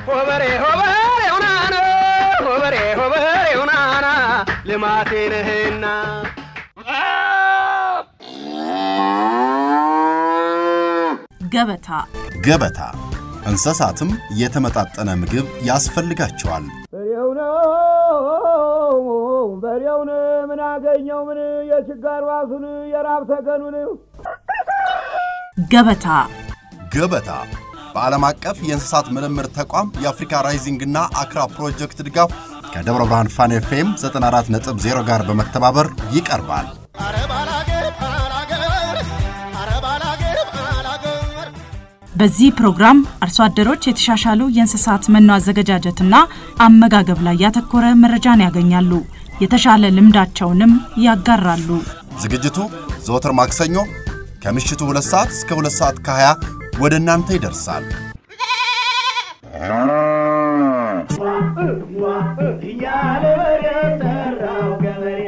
ሆበሬ ሆበሬ ሁናና ሆበሬ ሆበሬ ሁናና ልማቴ ነህና ገበታ ገበታ እንስሳትም የተመጣጠነ ምግብ ያስፈልጋቸዋል። በሬው ነው በሬውን ምን አገኘው ምን የችጋር ዋሱን የራብ ተገኑን ገበታ ገበታ በዓለም አቀፍ የእንስሳት ምርምር ተቋም የአፍሪካ ራይዚንግ እና አክራ ፕሮጀክት ድጋፍ ከደብረ ብርሃን ፋን ኤፍኤም 94.0 ጋር በመተባበር ይቀርባል። በዚህ ፕሮግራም አርሶ አደሮች የተሻሻሉ የእንስሳት መኖ አዘገጃጀትና አመጋገብ ላይ ያተኮረ መረጃን ያገኛሉ። የተሻለ ልምዳቸውንም ያጋራሉ። ዝግጅቱ ዘወትር ማክሰኞ ከምሽቱ 2 ሰዓት እስከ 2 ሰዓት ከ20 ወደ እናንተ ይደርሳል። እያለ በሬ ጠራው ገበሬ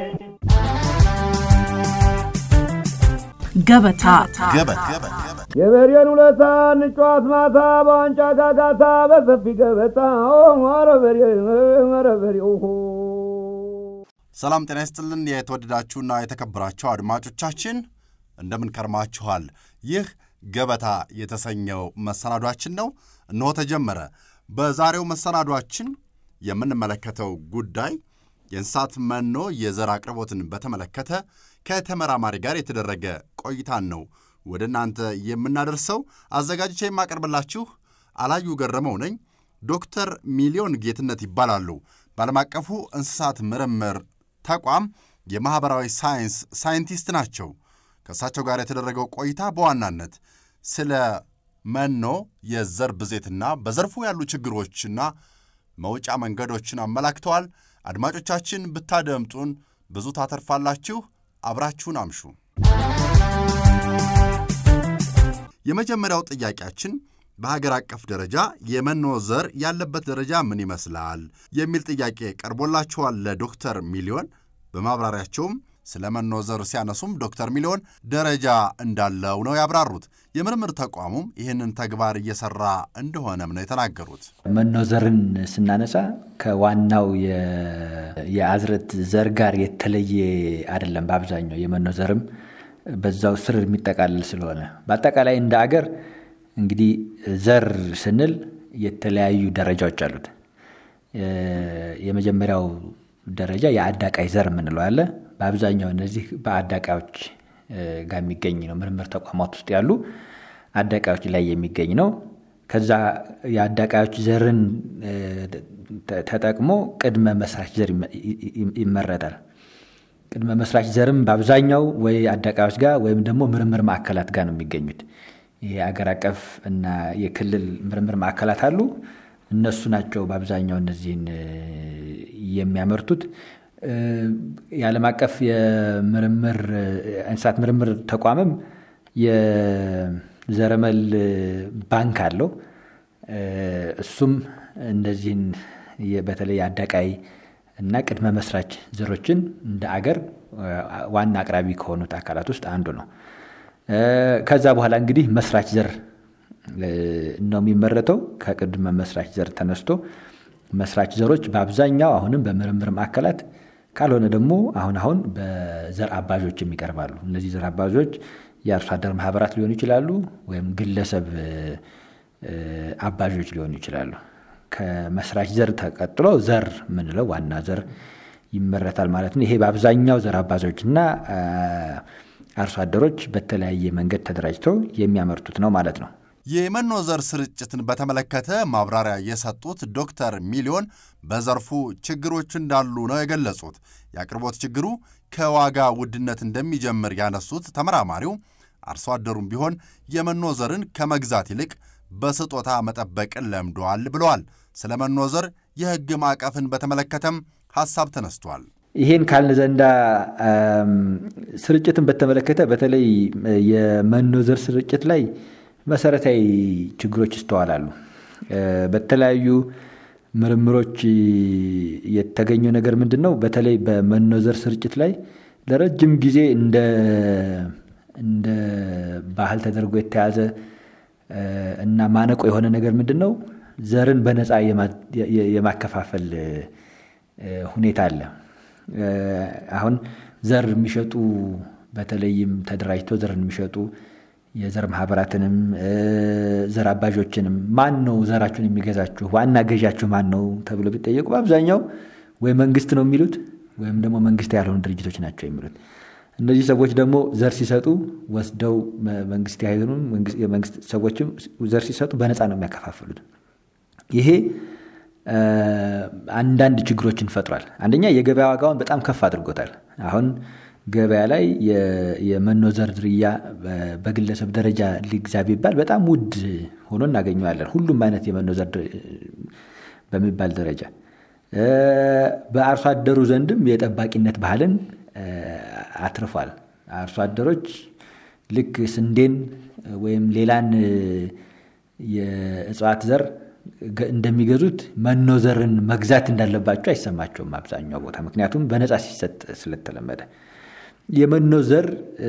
ገበታ ገበታ የበሬን ውለታ እንጫዋት ማታ በዋንጫ ጋጋታ በሰፊ ገበታ ኧረ በሬ ኧረ በሬ ኦሆ ሰላም ጤና ይስጥልን። የተወደዳችሁና የተከበራችሁ አድማጮቻችን እንደምን ከርማችኋል? ይህ ገበታ የተሰኘው መሰናዷችን ነው። እነሆ ተጀመረ። በዛሬው መሰናዷችን የምንመለከተው ጉዳይ የእንስሳት መኖ የዘር አቅርቦትን በተመለከተ ከተመራማሪ ጋር የተደረገ ቆይታን ነው ወደ እናንተ የምናደርሰው። አዘጋጅቼ የማቀርብላችሁ አላዩ ገረመው ነኝ። ዶክተር ሚሊዮን ጌትነት ይባላሉ። በዓለም አቀፉ እንስሳት ምርምር ተቋም የማኅበራዊ ሳይንስ ሳይንቲስት ናቸው። ከእሳቸው ጋር የተደረገው ቆይታ በዋናነት ስለ መኖ የዘር ብዜትና በዘርፉ ያሉ ችግሮችና መውጫ መንገዶችን አመላክተዋል። አድማጮቻችን ብታደምጡን ብዙ ታተርፋላችሁ። አብራችሁን አምሹ። የመጀመሪያው ጥያቄያችን በሀገር አቀፍ ደረጃ የመኖ ዘር ያለበት ደረጃ ምን ይመስላል የሚል ጥያቄ ቀርቦላችኋል ለዶክተር ሚሊዮን። በማብራሪያቸውም ስለ መኖ ዘር ሲያነሱም ዶክተር ሚሊዮን ደረጃ እንዳለው ነው ያብራሩት። የምርምር ተቋሙም ይህንን ተግባር እየሰራ እንደሆነም ነው የተናገሩት። መኖ ዘርን ስናነሳ ከዋናው የአዝርዕት ዘር ጋር የተለየ አይደለም። በአብዛኛው የመኖ ዘርም በዛው ስር የሚጠቃልል ስለሆነ በአጠቃላይ እንደ አገር እንግዲህ ዘር ስንል የተለያዩ ደረጃዎች አሉት። የመጀመሪያው ደረጃ የአዳቃይ ዘር የምንለው አለ። በአብዛኛው እነዚህ በአዳቃዮች ጋር የሚገኝ ነው። ምርምር ተቋማት ውስጥ ያሉ አዳቃዮች ላይ የሚገኝ ነው። ከዛ የአዳቃዮች ዘርን ተጠቅሞ ቅድመ መስራች ዘር ይመረጣል። ቅድመ መስራች ዘርም በአብዛኛው ወይ አዳቃዮች ጋር ወይም ደግሞ ምርምር ማዕከላት ጋር ነው የሚገኙት። የአገር አቀፍ እና የክልል ምርምር ማዕከላት አሉ። እነሱ ናቸው በአብዛኛው እነዚህን የሚያመርቱት። የዓለም አቀፍ የምርምር እንስሳት ምርምር ተቋምም የዘረመል ባንክ አለው። እሱም እነዚህን በተለይ አዳቃይ እና ቅድመ መስራች ዘሮችን እንደ አገር ዋና አቅራቢ ከሆኑት አካላት ውስጥ አንዱ ነው። ከዛ በኋላ እንግዲህ መስራች ዘር ነው የሚመረተው። ከቅድመ መስራች ዘር ተነስቶ መስራች ዘሮች በአብዛኛው አሁንም በምርምር ማዕከላት ካልሆነ ደግሞ አሁን አሁን በዘር አባዦችም ይቀርባሉ። እነዚህ ዘር አባዦች የአርሶ አደር ማህበራት ሊሆኑ ይችላሉ፣ ወይም ግለሰብ አባዦች ሊሆኑ ይችላሉ። ከመስራች ዘር ተቀጥሎ ዘር የምንለው ዋና ዘር ይመረታል ማለት ነው። ይሄ በአብዛኛው ዘር አባዦች እና አርሶ አደሮች በተለያየ መንገድ ተደራጅተው የሚያመርቱት ነው ማለት ነው። የመኖ ዘር ስርጭትን በተመለከተ ማብራሪያ የሰጡት ዶክተር ሚሊዮን በዘርፉ ችግሮች እንዳሉ ነው የገለጹት። የአቅርቦት ችግሩ ከዋጋ ውድነት እንደሚጀምር ያነሱት ተመራማሪው አርሶ አደሩም ቢሆን የመኖ ዘርን ከመግዛት ይልቅ በስጦታ መጠበቅን ለምዷል ብለዋል። ስለ መኖ ዘር የሕግ ማዕቀፍን በተመለከተም ሐሳብ ተነስቷል። ይሄን ካልን ዘንዳ ስርጭትን በተመለከተ በተለይ የመኖ ዘር ስርጭት ላይ መሰረታዊ ችግሮች ይስተዋላሉ። በተለያዩ ምርምሮች የተገኘው ነገር ምንድን ነው? በተለይ በመኖ ዘር ስርጭት ላይ ለረጅም ጊዜ እንደ እንደ ባህል ተደርጎ የተያዘ እና ማነቆ የሆነ ነገር ምንድን ነው? ዘርን በነፃ የማከፋፈል ሁኔታ አለ። አሁን ዘር የሚሸጡ በተለይም ተደራጅተው ዘርን የሚሸጡ የዘር ማህበራትንም ዘር አባዦችንም ማን ነው ዘራችሁን የሚገዛችሁ ዋና ገዣችሁ ማን ነው ተብሎ ቢጠየቁ በአብዛኛው ወይ መንግስት ነው የሚሉት ወይም ደግሞ መንግስት ያልሆኑ ድርጅቶች ናቸው የሚሉት። እነዚህ ሰዎች ደግሞ ዘር ሲሰጡ ወስደው መንግስት ያይሆኑ የመንግስት ሰዎችም ዘር ሲሰጡ በነፃ ነው የሚያከፋፍሉት። ይሄ አንዳንድ ችግሮችን ፈጥሯል። አንደኛ የገበያ ዋጋውን በጣም ከፍ አድርጎታል። አሁን ገበያ ላይ የመኖ ዘር ዝርያ በግለሰብ ደረጃ ሊግዛ ቢባል በጣም ውድ ሆኖ እናገኘዋለን። ሁሉም አይነት የመኖ ዘር በሚባል ደረጃ በአርሶ አደሩ ዘንድም የጠባቂነት ባህልን አትርፏል። አርሶ አደሮች ልክ ስንዴን ወይም ሌላን የእጽዋት ዘር እንደሚገዙት መኖ ዘርን መግዛት እንዳለባቸው አይሰማቸውም አብዛኛው ቦታ ምክንያቱም በነፃ ሲሰጥ ስለተለመደ የመኖ ዘር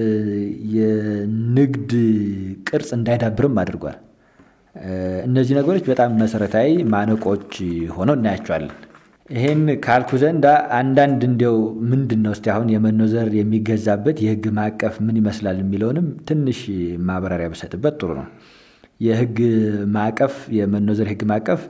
የንግድ ቅርጽ እንዳይዳብርም አድርጓል። እነዚህ ነገሮች በጣም መሰረታዊ ማነቆች ሆነው እናያቸዋለን። ይሄን ካልኩ ዘንድ አንዳንድ እንዲያው ምንድን ነው እስቲ አሁን የመኖ ዘር የሚገዛበት የህግ ማዕቀፍ ምን ይመስላል የሚለውንም ትንሽ ማብራሪያ ብሰጥበት ጥሩ ነው። የህግ ማዕቀፍ የመኖ ዘር ህግ ማዕቀፍ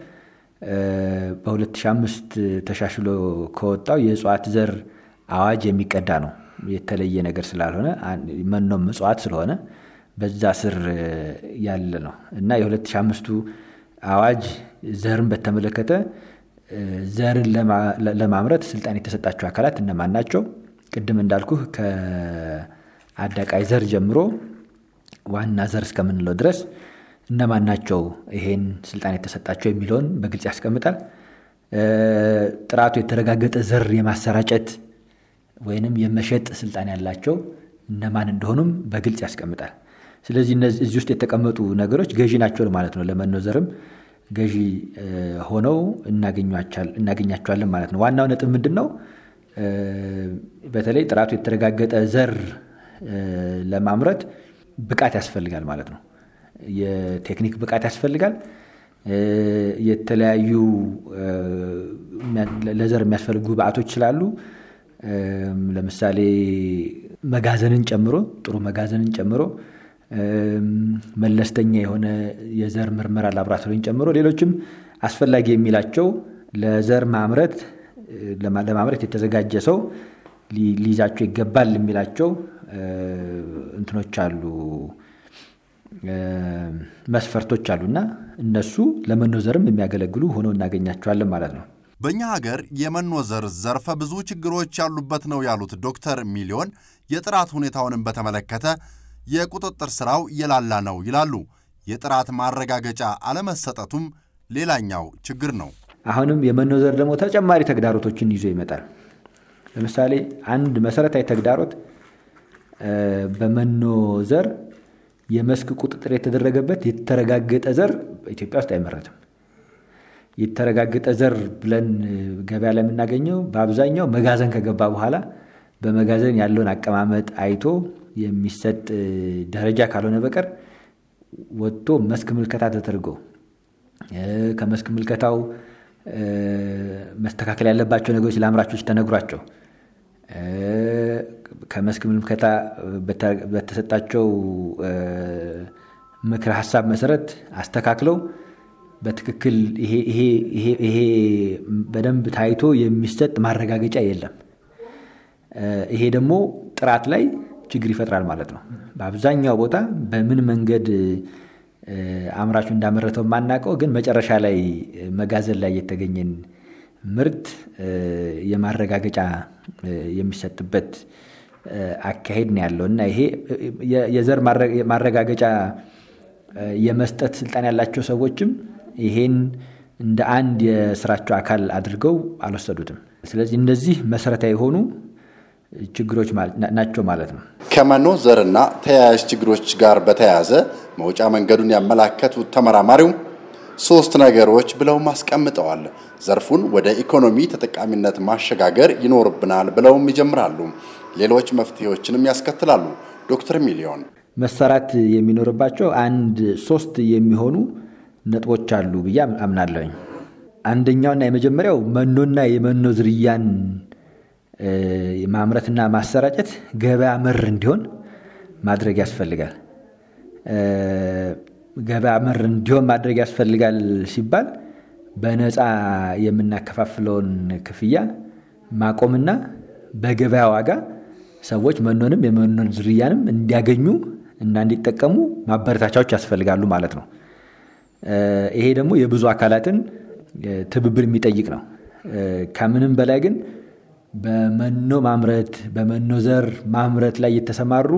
በ2005 ተሻሽሎ ከወጣው የእጽዋት ዘር አዋጅ የሚቀዳ ነው። የተለየ ነገር ስላልሆነ መኖም እጽዋት ስለሆነ በዛ ስር ያለ ነው እና የ2005ቱ አዋጅ ዘርን በተመለከተ ዘርን ለማምረት ስልጣን የተሰጣቸው አካላት እነማን ናቸው? ቅድም እንዳልኩህ ከአዳቃይ ዘር ጀምሮ ዋና ዘር እስከምንለው ድረስ እነማን ናቸው ይሄን ስልጣን የተሰጣቸው የሚለውን በግልጽ ያስቀምጣል። ጥራቱ የተረጋገጠ ዘር የማሰራጨት ወይንም የመሸጥ ስልጣን ያላቸው እነማን እንደሆኑም በግልጽ ያስቀምጣል። ስለዚህ እዚህ ውስጥ የተቀመጡ ነገሮች ገዢ ናቸው ማለት ነው። ለመኖ ዘርም ገዢ ሆነው እናገኛቸዋለን ማለት ነው። ዋናው ነጥብ ምንድን ነው? በተለይ ጥራቱ የተረጋገጠ ዘር ለማምረት ብቃት ያስፈልጋል ማለት ነው። የቴክኒክ ብቃት ያስፈልጋል። የተለያዩ ለዘር የሚያስፈልጉ ግብአቶች ስላሉ ለምሳሌ መጋዘንን ጨምሮ ጥሩ መጋዘንን ጨምሮ መለስተኛ የሆነ የዘር ምርመራ ላቦራቶሪን ጨምሮ ሌሎችም አስፈላጊ የሚላቸው ለዘር ማምረት ለማምረት የተዘጋጀ ሰው ሊይዛቸው ይገባል የሚላቸው እንትኖች አሉ፣ መስፈርቶች አሉና እነሱ ለመኖ ዘርም የሚያገለግሉ ሆነው እናገኛቸዋለን ማለት ነው። በእኛ ሀገር የመኖ ዘር ዘርፈ ብዙ ችግሮች ያሉበት ነው ያሉት ዶክተር ሚሊዮን የጥራት ሁኔታውንም በተመለከተ የቁጥጥር ስራው የላላ ነው ይላሉ። የጥራት ማረጋገጫ አለመሰጠቱም ሌላኛው ችግር ነው። አሁንም የመኖ ዘር ደግሞ ተጨማሪ ተግዳሮቶችን ይዞ ይመጣል። ለምሳሌ አንድ መሰረታዊ ተግዳሮት በመኖ ዘር የመስክ ቁጥጥር የተደረገበት የተረጋገጠ ዘር ኢትዮጵያ ውስጥ አይመረትም። የተረጋገጠ ዘር ብለን ገበያ ላይ የምናገኘው በአብዛኛው መጋዘን ከገባ በኋላ በመጋዘን ያለውን አቀማመጥ አይቶ የሚሰጥ ደረጃ ካልሆነ በቀር ወጥቶ መስክ ምልከታ ተደርጎ ከመስክ ምልከታው መስተካከል ያለባቸው ነገሮች ለአምራቾች ተነግሯቸው ከመስክ ምልከታ በተሰጣቸው ምክረ ሀሳብ መሰረት አስተካክለው በትክክል ይሄ በደንብ ታይቶ የሚሰጥ ማረጋገጫ የለም። ይሄ ደግሞ ጥራት ላይ ችግር ይፈጥራል ማለት ነው። በአብዛኛው ቦታ በምን መንገድ አምራቹ እንዳመረተው የማናውቀው ግን መጨረሻ ላይ መጋዘን ላይ የተገኘን ምርት የማረጋገጫ የሚሰጥበት አካሄድ ነው ያለው እና ይሄ የዘር ማረጋገጫ የመስጠት ስልጣን ያላቸው ሰዎችም ይሄን እንደ አንድ የስራቸው አካል አድርገው አልወሰዱትም። ስለዚህ እነዚህ መሰረታዊ የሆኑ ችግሮች ናቸው ማለት ነው። ከመኖ ዘርና ተያያዥ ችግሮች ጋር በተያያዘ መውጫ መንገዱን ያመላከቱት ተመራማሪው ሶስት ነገሮች ብለውም አስቀምጠዋል። ዘርፉን ወደ ኢኮኖሚ ተጠቃሚነት ማሸጋገር ይኖርብናል ብለውም ይጀምራሉ። ሌሎች መፍትሄዎችንም ያስከትላሉ። ዶክተር ሚሊዮን መሰራት የሚኖርባቸው አንድ ሶስት የሚሆኑ ነጥቦች አሉ ብዬ አምናለሁኝ። አንደኛውና የመጀመሪያው መኖና የመኖ ዝርያን ማምረትና ማሰራጨት ገበያ መር እንዲሆን ማድረግ ያስፈልጋል። ገበያ መር እንዲሆን ማድረግ ያስፈልጋል ሲባል በነፃ የምናከፋፍለውን ክፍያ ማቆምና በገበያ ዋጋ ሰዎች መኖንም የመኖን ዝርያንም እንዲያገኙ እና እንዲጠቀሙ ማበረታቻዎች ያስፈልጋሉ ማለት ነው። ይሄ ደግሞ የብዙ አካላትን ትብብር የሚጠይቅ ነው። ከምንም በላይ ግን በመኖ ማምረት በመኖ ዘር ማምረት ላይ የተሰማሩ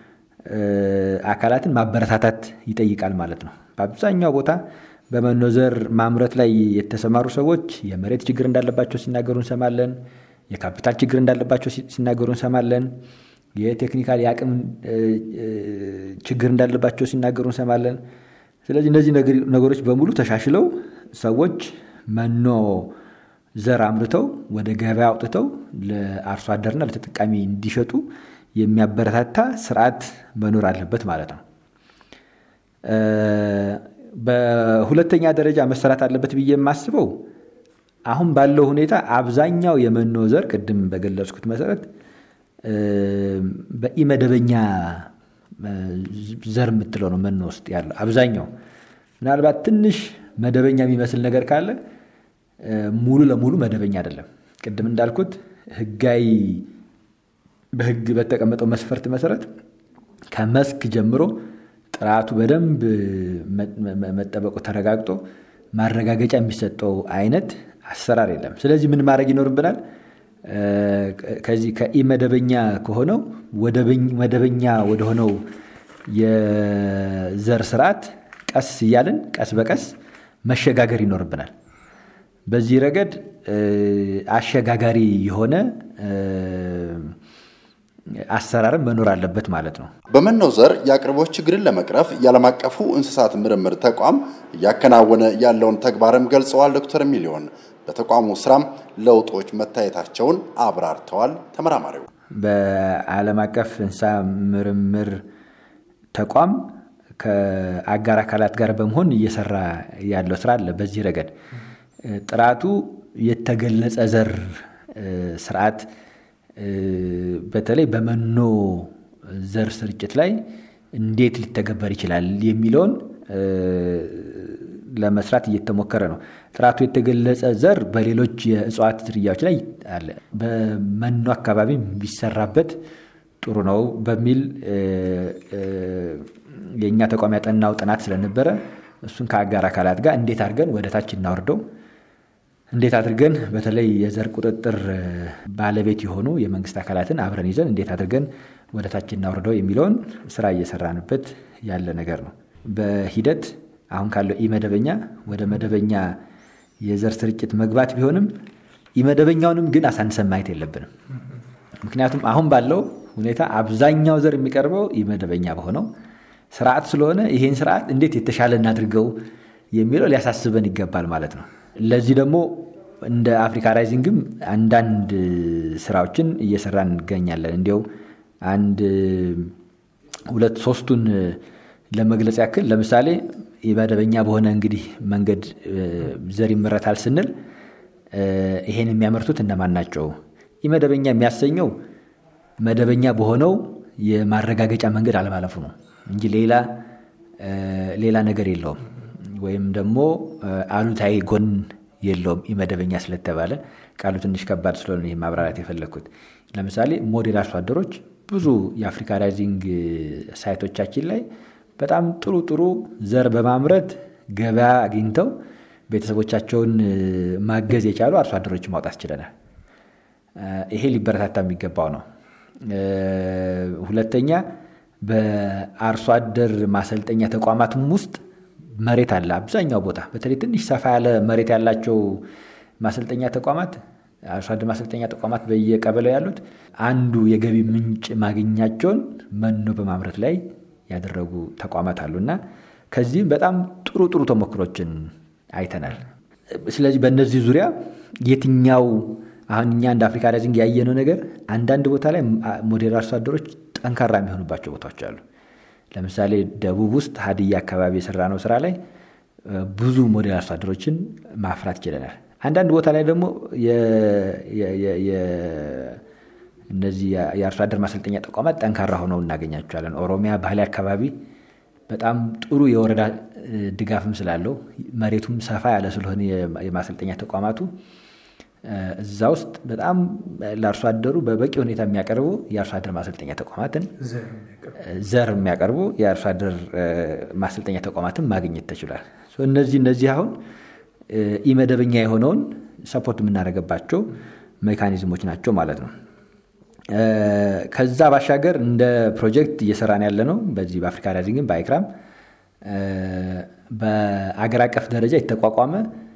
አካላትን ማበረታታት ይጠይቃል ማለት ነው። በአብዛኛው ቦታ በመኖ ዘር ማምረት ላይ የተሰማሩ ሰዎች የመሬት ችግር እንዳለባቸው ሲናገሩ እንሰማለን። የካፒታል ችግር እንዳለባቸው ሲናገሩ እንሰማለን። የቴክኒካል የአቅም ችግር እንዳለባቸው ሲናገሩ እንሰማለን። ስለዚህ እነዚህ ነገሮች በሙሉ ተሻሽለው ሰዎች መኖ ዘር አምርተው ወደ ገበያ አውጥተው ለአርሶ አደርና ለተጠቃሚ እንዲሸጡ የሚያበረታታ ስርዓት መኖር አለበት ማለት ነው። በሁለተኛ ደረጃ መሰራት አለበት ብዬ የማስበው አሁን ባለው ሁኔታ አብዛኛው የመኖ ዘር ቅድም በገለጽኩት መሰረት በኢመደበኛ ዘር የምትለው ነው መኖ ውስጥ ያለው አብዛኛው። ምናልባት ትንሽ መደበኛ የሚመስል ነገር ካለ ሙሉ ለሙሉ መደበኛ አይደለም። ቅድም እንዳልኩት ህጋዊ በህግ በተቀመጠው መስፈርት መሰረት ከመስክ ጀምሮ ጥራቱ በደንብ መጠበቁ ተረጋግጦ ማረጋገጫ የሚሰጠው አይነት አሰራር የለም። ስለዚህ ምን ማድረግ ይኖርብናል? ከዚህ ከኢመደበኛ ከሆነው መደበኛ ወደሆነው የዘር ስርዓት ቀስ እያልን ቀስ በቀስ መሸጋገር ይኖርብናል። በዚህ ረገድ አሸጋጋሪ የሆነ አሰራርም መኖር አለበት ማለት ነው። በመኖ ዘር የአቅርቦት ችግርን ለመቅረፍ የዓለም አቀፉ እንስሳት ምርምር ተቋም እያከናወነ ያለውን ተግባርም ገልጸዋል። ዶክተር ሚሊዮን በተቋሙ ስራም ለውጦች መታየታቸውን አብራርተዋል። ተመራማሪው በዓለም አቀፍ እንስሳ ምርምር ተቋም ከአጋር አካላት ጋር በመሆን እየሰራ ያለው ስራ አለ። በዚህ ረገድ ጥራቱ የተገለጸ ዘር ስርዓት በተለይ በመኖ ዘር ስርጭት ላይ እንዴት ሊተገበር ይችላል የሚለውን ለመስራት እየተሞከረ ነው። ጥራቱ የተገለጸ ዘር በሌሎች የእጽዋት ዝርያዎች ላይ አለ። በመኖ አካባቢ ቢሰራበት ጥሩ ነው በሚል የእኛ ተቋም ያጠናው ጥናት ስለነበረ እሱን ከአጋር አካላት ጋር እንዴት አድርገን ወደ ታች እናወርደው እንዴት አድርገን በተለይ የዘር ቁጥጥር ባለቤት የሆኑ የመንግስት አካላትን አብረን ይዘን እንዴት አድርገን ወደ ታች እናወርደው የሚለውን ስራ እየሰራንበት ያለ ነገር ነው። በሂደት አሁን ካለው ኢመደበኛ ወደ መደበኛ የዘር ስርጭት መግባት ቢሆንም ኢመደበኛውንም ግን አሳንሰን ማየት የለብንም። ምክንያቱም አሁን ባለው ሁኔታ አብዛኛው ዘር የሚቀርበው ኢመደበኛ በሆነው ስርዓት ስለሆነ ይሄን ስርዓት እንዴት የተሻለ እናድርገው የሚለው ሊያሳስበን ይገባል ማለት ነው። ለዚህ ደግሞ እንደ አፍሪካ ራይዚንግም አንዳንድ ስራዎችን እየሰራን እንገኛለን። እንዲያው አንድ ሁለት ሶስቱን ለመግለጽ ያክል ለምሳሌ የመደበኛ በሆነ እንግዲህ መንገድ ዘር ይመረታል ስንል ይሄን የሚያመርቱት እነማን ናቸው? ኢመደበኛ የሚያሰኘው መደበኛ በሆነው የማረጋገጫ መንገድ አለማለፉ ነው እንጂ ሌላ ሌላ ነገር የለውም። ወይም ደግሞ አሉታዊ ጎን የለውም። ኢመደበኛ ስለተባለ ቃሉ ትንሽ ከባድ ስለሆነ ይህ ማብራራት የፈለግኩት። ለምሳሌ ሞዴል አርሶ አደሮች ብዙ የአፍሪካ ራይዚንግ ሳይቶቻችን ላይ በጣም ጥሩ ጥሩ ዘር በማምረት ገበያ አግኝተው ቤተሰቦቻቸውን ማገዝ የቻሉ አርሶ አደሮች ማውጣት ችለናል። ይሄ ሊበረታታ የሚገባው ነው። ሁለተኛ በአርሶ አደር ማሰልጠኛ ተቋማትም ውስጥ መሬት አለ። አብዛኛው ቦታ በተለይ ትንሽ ሰፋ ያለ መሬት ያላቸው ማሰልጠኛ ተቋማት አርሶ አደር ማሰልጠኛ ተቋማት በየቀበሌው ያሉት አንዱ የገቢ ምንጭ ማግኛቸውን መኖ በማምረት ላይ ያደረጉ ተቋማት አሉ እና ከዚህም በጣም ጥሩ ጥሩ ተሞክሮችን አይተናል። ስለዚህ በእነዚህ ዙሪያ የትኛው አሁን እኛ እንደ አፍሪካ ራይዚንግ ያየነው ነገር አንዳንድ ቦታ ላይ ሞዴል አርሶ አደሮች ጠንካራ የሚሆኑባቸው ቦታዎች አሉ። ለምሳሌ ደቡብ ውስጥ ሀዲያ አካባቢ የሰራ ነው ስራ ላይ ብዙ ሞዴል አርሶ አደሮችን ማፍራት ችለናል። አንዳንድ ቦታ ላይ ደግሞ እነዚህ የአርሶ አደር ማሰልጠኛ ተቋማት ጠንካራ ሆነው እናገኛቸዋለን። ኦሮሚያ ባህሌ አካባቢ በጣም ጥሩ የወረዳ ድጋፍም ስላለው መሬቱም ሰፋ ያለ ስለሆነ የማሰልጠኛ ተቋማቱ እዛ ውስጥ በጣም ለአርሶ አደሩ በበቂ ሁኔታ የሚያቀርቡ የአርሶ አደር ማሰልጠኛ ተቋማትን ዘር የሚያቀርቡ የአርሶ አደር ማሰልጠኛ ተቋማትን ማግኘት ተችሏል። እነዚህ እነዚህ አሁን ኢመደበኛ የሆነውን ሰፖርት የምናደርግባቸው ሜካኒዝሞች ናቸው ማለት ነው። ከዛ ባሻገር እንደ ፕሮጀክት እየሰራን ያለ ነው። በዚህ በአፍሪካ ራይዚንግም በአይክራም በአገር አቀፍ ደረጃ የተቋቋመ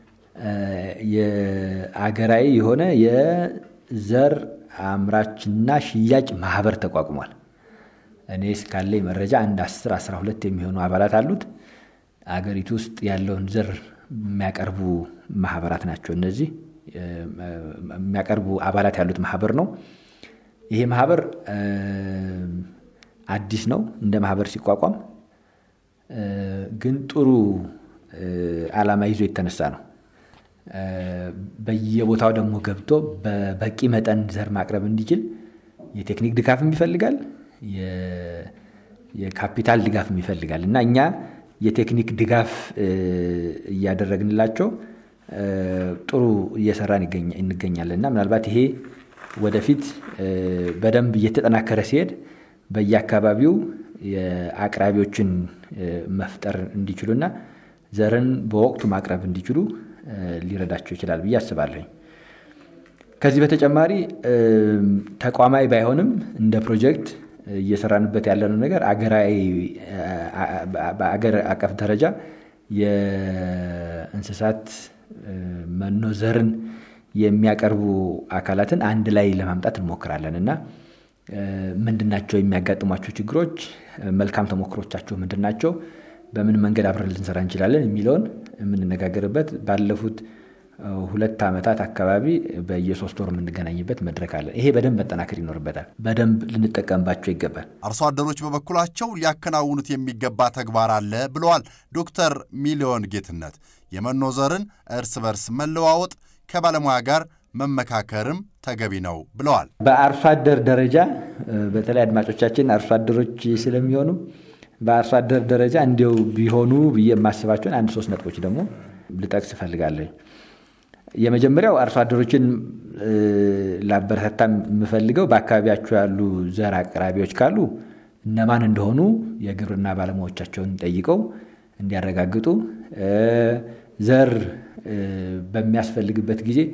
የአገራዊ የሆነ የዘር አምራችና ሽያጭ ማህበር ተቋቁሟል። እኔ እስካለኝ መረጃ አንድ 10 12 የሚሆኑ አባላት አሉት። አገሪቱ ውስጥ ያለውን ዘር የሚያቀርቡ ማህበራት ናቸው። እነዚህ የሚያቀርቡ አባላት ያሉት ማህበር ነው። ይሄ ማህበር አዲስ ነው እንደ ማህበር ሲቋቋም፣ ግን ጥሩ ዓላማ ይዞ የተነሳ ነው። በየቦታው ደግሞ ገብቶ በበቂ መጠን ዘር ማቅረብ እንዲችል የቴክኒክ ድጋፍም ይፈልጋል፣ የካፒታል ድጋፍም ይፈልጋል እና እኛ የቴክኒክ ድጋፍ እያደረግንላቸው ጥሩ እየሰራን እንገኛለን እና ምናልባት ይሄ ወደፊት በደንብ እየተጠናከረ ሲሄድ በየአካባቢው የአቅራቢዎችን መፍጠር እንዲችሉና ዘርን በወቅቱ ማቅረብ እንዲችሉ ሊረዳቸው ይችላል ብዬ አስባለሁ። ከዚህ በተጨማሪ ተቋማዊ ባይሆንም እንደ ፕሮጀክት እየሰራንበት ያለነው ነገር አገራዊ በአገር አቀፍ ደረጃ የእንስሳት መኖ ዘርን የሚያቀርቡ አካላትን አንድ ላይ ለማምጣት እንሞክራለን እና ምንድናቸው የሚያጋጥሟቸው ችግሮች፣ መልካም ተሞክሮቻቸው ምንድናቸው፣ በምን መንገድ አብረን ልንሰራ እንችላለን የሚለውን የምንነጋገርበት ባለፉት ሁለት ዓመታት አካባቢ በየሶስት ወር የምንገናኝበት መድረክ አለን። ይሄ በደንብ መጠናከር ይኖርበታል። በደንብ ልንጠቀምባቸው ይገባል። አርሶ አደሮች በበኩላቸው ሊያከናውኑት የሚገባ ተግባር አለ ብለዋል ዶክተር ሚሊዮን ጌትነት። የመኖ ዘርን እርስ በርስ መለዋወጥ ከባለሙያ ጋር መመካከርም ተገቢ ነው ብለዋል። በአርሶ አደር ደረጃ በተለይ አድማጮቻችን አርሶ አደሮች ስለሚሆኑ በአርሶ አደር ደረጃ እንዲው ቢሆኑ ብዬ የማስባቸውን አንድ ሶስት ነጥቦች ደግሞ ልጠቅስ እፈልጋለሁ። የመጀመሪያው አርሶ አደሮችን ላበረታታ የምፈልገው በአካባቢያቸው ያሉ ዘር አቅራቢዎች ካሉ እነማን እንደሆኑ የግብርና ባለሙያዎቻቸውን ጠይቀው እንዲያረጋግጡ ዘር በሚያስፈልግበት ጊዜ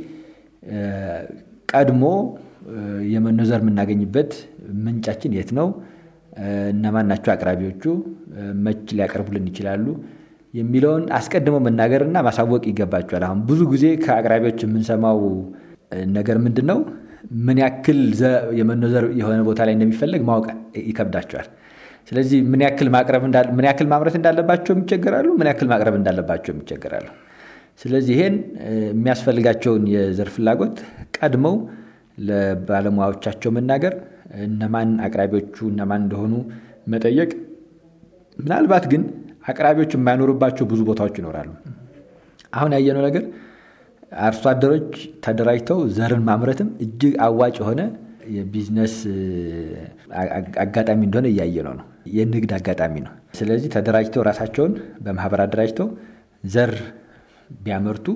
ቀድሞ የመኖ ዘር የምናገኝበት ምንጫችን የት ነው? እነማን ናቸው አቅራቢዎቹ? መች ሊያቀርቡልን ይችላሉ? የሚለውን አስቀድሞ መናገርና ማሳወቅ ይገባቸዋል። አሁን ብዙ ጊዜ ከአቅራቢዎች የምንሰማው ነገር ምንድን ነው? ምን ያክል የመኖ ዘር የሆነ ቦታ ላይ እንደሚፈለግ ማወቅ ይከብዳቸዋል። ስለዚህ ምን ያክል ማቅረብ ምን ያክል ማምረት እንዳለባቸውም ይቸገራሉ። ምን ያክል ማቅረብ እንዳለባቸውም ይቸገራሉ። ስለዚህ ይሄን የሚያስፈልጋቸውን የዘር ፍላጎት ቀድመው ለባለሙያዎቻቸው መናገር፣ እነማን አቅራቢዎቹ እነማን እንደሆኑ መጠየቅ። ምናልባት ግን አቅራቢዎች የማይኖሩባቸው ብዙ ቦታዎች ይኖራሉ። አሁን ያየነው ነገር አርሶ አደሮች ተደራጅተው ዘርን ማምረትም እጅግ አዋጭ የሆነ የቢዝነስ አጋጣሚ እንደሆነ እያየነው ነው። የንግድ አጋጣሚ ነው። ስለዚህ ተደራጅተው ራሳቸውን በማህበር አደራጅተው ዘር ቢያመርቱ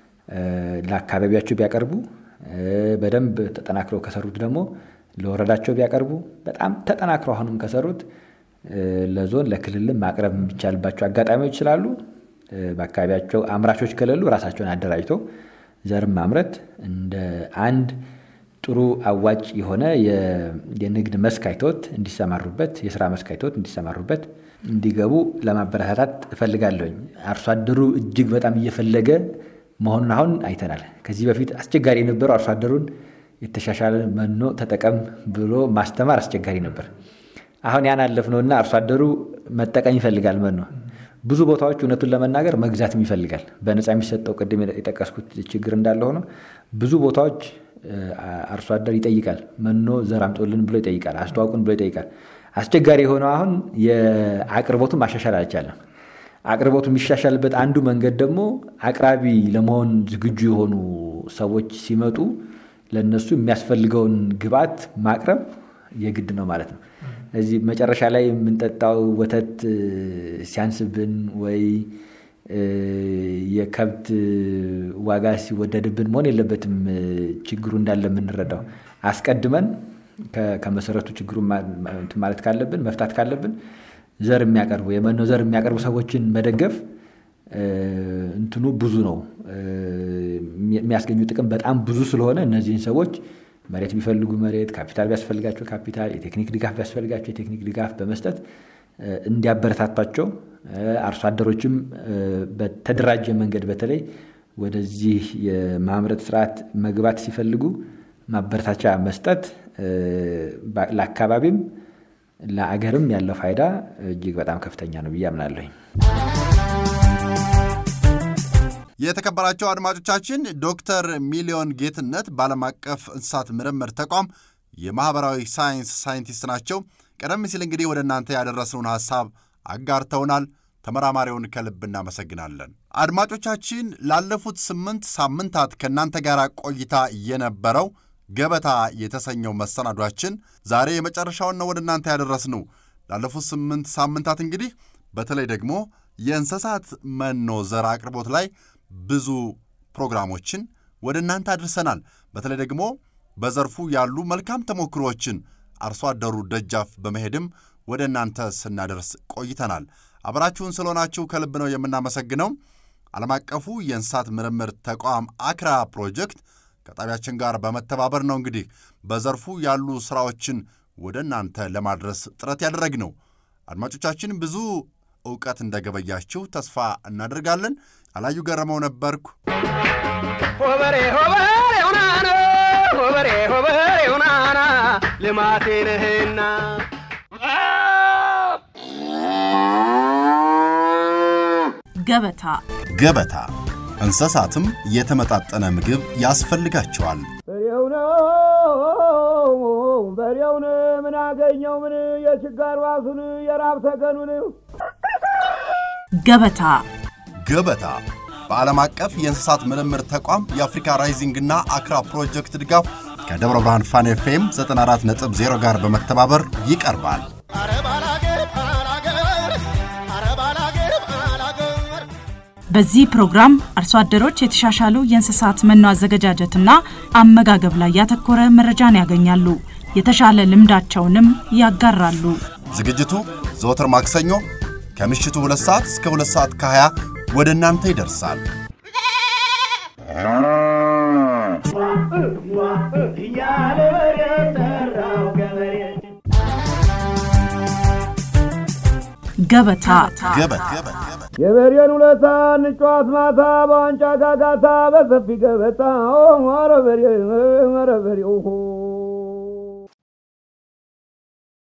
ለአካባቢያቸው ቢያቀርቡ በደንብ ተጠናክረው ከሰሩት ደግሞ ለወረዳቸው ቢያቀርቡ በጣም ተጠናክረው አሁንም ከሰሩት ለዞን ለክልልም ማቅረብ የሚቻልባቸው አጋጣሚዎች ስላሉ በአካባቢያቸው አምራቾች ከሌሉ ራሳቸውን አደራጅተው ዘርን ማምረት እንደ አንድ ጥሩ አዋጭ የሆነ የንግድ መስክ አይተውት እንዲሰማሩበት የስራ መስክ አይተውት እንዲሰማሩበት እንዲገቡ ለማበረታታት እፈልጋለሁኝ። አርሶ አደሩ እጅግ በጣም እየፈለገ መሆኑን አሁን አይተናል። ከዚህ በፊት አስቸጋሪ የነበረው አርሶ አደሩን የተሻሻለ መኖ ተጠቀም ብሎ ማስተማር አስቸጋሪ ነበር። አሁን ያን አለፍነውና አርሶ አደሩ መጠቀም ይፈልጋል መኖ። ብዙ ቦታዎች እውነቱን ለመናገር መግዛትም ይፈልጋል። በነፃ የሚሰጠው ቅድም የጠቀስኩት ችግር እንዳለ ሆኖ ብዙ ቦታዎች አርሶ አደር ይጠይቃል። መኖ ዘር አምጦልን ብሎ ይጠይቃል። አስተዋውቁን ብሎ ይጠይቃል። አስቸጋሪ የሆነው አሁን የአቅርቦቱን ማሻሻል አልቻለም። አቅርቦቱ የሚሻሻልበት አንዱ መንገድ ደግሞ አቅራቢ ለመሆን ዝግጁ የሆኑ ሰዎች ሲመጡ ለእነሱ የሚያስፈልገውን ግብዓት ማቅረብ የግድ ነው ማለት ነው። እዚህ መጨረሻ ላይ የምንጠጣው ወተት ሲያንስብን ወይ የከብት ዋጋ ሲወደድብን መሆን የለበትም። ችግሩ እንዳለ የምንረዳው አስቀድመን ከመሰረቱ ችግሩ ማለት ካለብን መፍታት ካለብን ዘር የሚያቀርቡ የመኖ ዘር የሚያቀርቡ ሰዎችን መደገፍ እንትኑ ብዙ ነው። የሚያስገኙ ጥቅም በጣም ብዙ ስለሆነ እነዚህን ሰዎች መሬት ቢፈልጉ መሬት፣ ካፒታል ቢያስፈልጋቸው ካፒታል፣ የቴክኒክ ድጋፍ ቢያስፈልጋቸው የቴክኒክ ድጋፍ በመስጠት እንዲያበረታቷቸው አርሶ አደሮችም በተደራጀ መንገድ በተለይ ወደዚህ የማምረት ስርዓት መግባት ሲፈልጉ ማበረታቻ መስጠት ለአካባቢም ለአገርም ያለው ፋይዳ እጅግ በጣም ከፍተኛ ነው ብዬ አምናለሁኝ። የተከበራቸው አድማጮቻችን ዶክተር ሚሊዮን ጌትነት በዓለም አቀፍ እንስሳት ምርምር ተቋም የማኅበራዊ ሳይንስ ሳይንቲስት ናቸው። ቀደም ሲል እንግዲህ ወደ እናንተ ያደረስነውን ሐሳብ አጋርተውናል። ተመራማሪውን ከልብ እናመሰግናለን። አድማጮቻችን ላለፉት ስምንት ሳምንታት ከእናንተ ጋር ቆይታ የነበረው ገበታ የተሰኘው መሰናዷችን ዛሬ የመጨረሻውን ነው ወደ እናንተ ያደረስነው። ላለፉት ስምንት ሳምንታት እንግዲህ በተለይ ደግሞ የእንስሳት መኖ ዘር አቅርቦት ላይ ብዙ ፕሮግራሞችን ወደ እናንተ አድርሰናል። በተለይ ደግሞ በዘርፉ ያሉ መልካም ተሞክሮዎችን አርሶ አደሩ ደጃፍ በመሄድም ወደ እናንተ ስናደርስ ቆይተናል። አብራችሁን ስለሆናችሁ ከልብ ነው የምናመሰግነው። ዓለም አቀፉ የእንስሳት ምርምር ተቋም አክራ ፕሮጀክት ከጣቢያችን ጋር በመተባበር ነው እንግዲህ በዘርፉ ያሉ ሥራዎችን ወደ እናንተ ለማድረስ ጥረት ያደረግነው። አድማጮቻችን ብዙ እውቀት እንደገበያችሁ ተስፋ እናደርጋለን። አላዩ ገረመው ነበርኩ። ሆበሬ ሆበሬ ሁናና ሆበሬ ሆበሬ ሁናና ልማቴ ነህና ገበታ ገበታ እንስሳትም የተመጣጠነ ምግብ ያስፈልጋቸዋል። በሬው ነው በሬውን ምን አገኘው ምን የችጋር ዋሱን የራብ ተገኑን ገበታ ገበታ በዓለም አቀፍ የእንስሳት ምርምር ተቋም የአፍሪካ ራይዚንግና አክራ ፕሮጀክት ድጋፍ ከደብረ ብርሃን ፋን ኤፍኤም 94.0 ጋር በመተባበር ይቀርባል። በዚህ ፕሮግራም አርሶ አደሮች የተሻሻሉ የእንስሳት መኖ አዘገጃጀትና አመጋገብ ላይ ያተኮረ መረጃን ያገኛሉ። የተሻለ ልምዳቸውንም ያጋራሉ። ዝግጅቱ ዘወትር ማክሰኞ ከምሽቱ 2 ሰዓት እስከ 2 ሰዓት ከ20 ወደ እናንተ ይደርሳል። እያለ በሬ ጠራው ገበሬ ገበታ ገበታ የበሬን ውለታ እንጫዋት ማታ በዋንጫ ጋጋታ በሰፊ ገበታ ኧረ በሬ ኧረ በሬ